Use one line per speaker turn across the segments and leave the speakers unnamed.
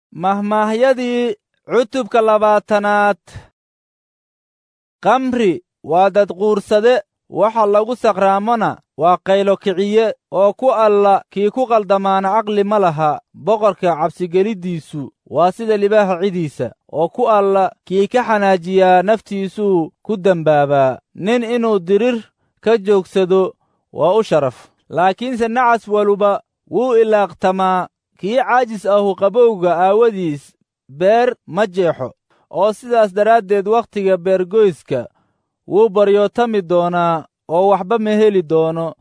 mahmaahyadii cutubka labaatanaad kamri waa dadquursade waxa lagu sakraamona waa qaylo kiciye oo ku alla kii ku qaldamaana caqli ma laha boqorka cabsigeliddiisu waa sida libaaha cidiisa oo ku alla kii ka xanaajiyaa naftiisuu ku dembaabaa nin inuu dirir ka joogsado waa u sharaf laakiinse nacas waluba wuu ilaaqtamaa kii caajis ahu qabowga aawadiis beer ma jeexo oo sidaas daraaddeed wakhtiga beergoyska wuu baryootami doonaa oo waxba ma heli doono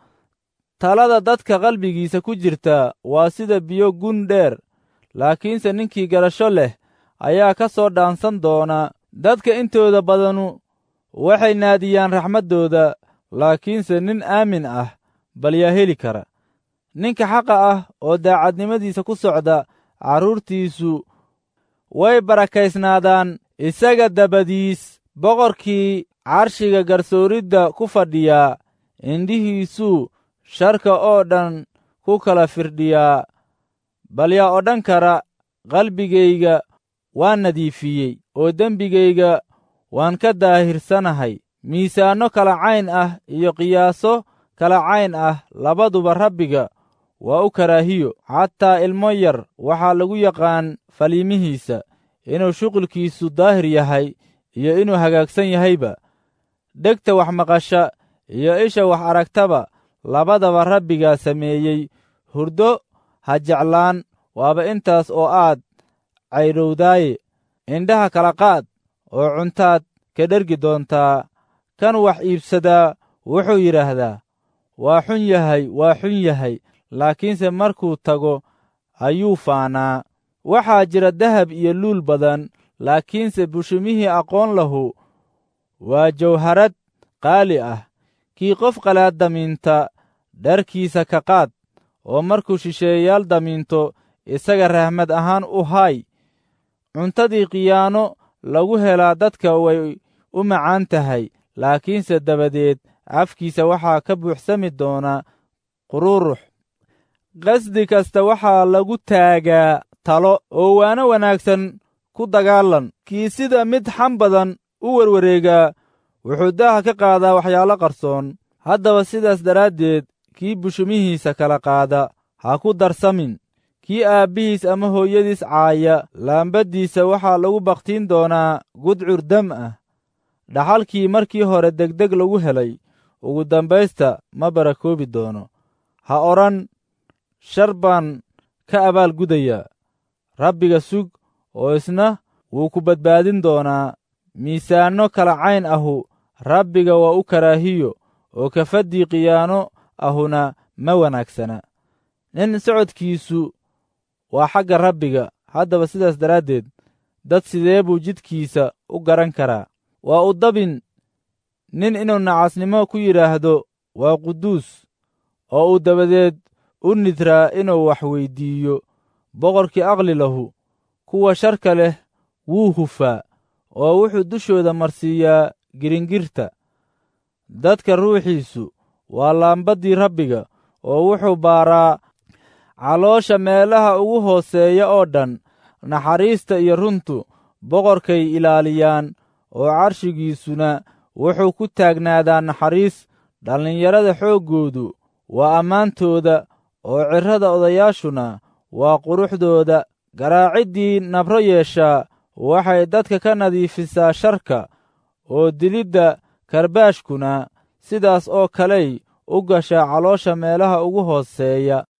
talada dadka qalbigiisa ku jirta waa sida biyo gun dheer laakiinse ninkii garasho leh ayaa ka soo dhaansan doona dadka intooda badanu waxay naadiyaan raxmaddooda laakiinse nin aamin ah bal yaa heli kara ninka xaqa ah oo daacadnimadiisa ku socda carruurtiisu way barakaysnaadaan isaga dabadiis boqorkii carshiga garsooridda ku fadhiyaa indhihiisuu sharka oo dhan ku kala firdhiyaa bal yaa odhan kara qalbigayga waan nadiifiyey oo dembigayga waan ka daahirsanahay miisaanno kala cayn ah iyo qiyaaso kala cayn ah labaduba rabbiga waa u karaahiyo xataa ilmo yar waxaa lagu yaqaan faliimihiisa inuu shuqulkiisu daahir yahay iyo inuu hagaagsan yahayba dhegta wax maqasha iyo isha wax aragtaba labadaba rabbigaa sameeyey hurdo ha jeclaan waaba intaas oo aad caydhowdaaye indhaha kala qaad oo cuntaad ka dhergi doontaa kan wax iibsadaa wuxuu yidhaahdaa waa xun yahay waa xun yahay laakiinse markuu tago ayuu faanaa waxaa jira dahab iyo luul badan laakiinse bushimihii aqoon lahu waa jawharad qaali ah kii qof qalaad damiinta dharkiisa ka qaad oo markuu shisheeyayaal damiinto isaga rahmad ahaan u haay cuntadii khiyaano lagu helaa dadka way u macaan tahay laakiinse dabadeed afkiisa waxaa ka buuxsami doona qururux qasdi kasta waxaa lagu taagaa talo oo waano wanaagsan ku dagaalan kii sida mid xam badan u werwareegaa wuxuu daaha ka qaadaa waxyaalo qarsoon haddaba sidaas daraaddeed kii bushumihiisa kala qaada ha ku darsamin kii aabbihiis ama hooyadiis caaya laambaddiisa waxaa lagu bakhtiin doonaa gudcur dam ah dhaxalkii markii hore degdeg lagu helay ugu dambaysta ma barakoobi doono ha odhan shar baan ka abaal gudayaa rabbiga sug oo isna wuu ku badbaadin doonaa miisaanno kala cayn ahu rabbiga waa u karaahiyo oo kafaddii khiyaano ahuna ma wanaagsana nin socodkiisu waa xagga rabbiga haddaba sidaas daraaddeed dad sidee buu jidkiisa u garan karaa waa u dabin nin inuu nacasnimo ku yidhaahdo waa quduus oo uu dabadeed u nidraa inuu wax weyddiiyo boqorkii aqli lahu kuwa sharka leh wuu hufaa oo wuxuu dushooda marsiiyaa giringirta dadka ruuxiisu waa laambaddii rabbiga oo wuxuu baaraa caloosha meelaha ugu hooseeya oo dhan naxariista iyo runtu boqorkay ilaaliyaan oo carshigiisuna wuxuu ku taagnaadaa naxariis dhallinyarada xooggoodu waa ammaantooda oo cirrada odayaashuna waa quruxdooda garaaciddii nabro yeeshaa waxay dadka ka nadiifisaa sharka oo dilidda karbaashkuna sidaas oo kaley u gashaa caloosha meelaha ugu hooseeya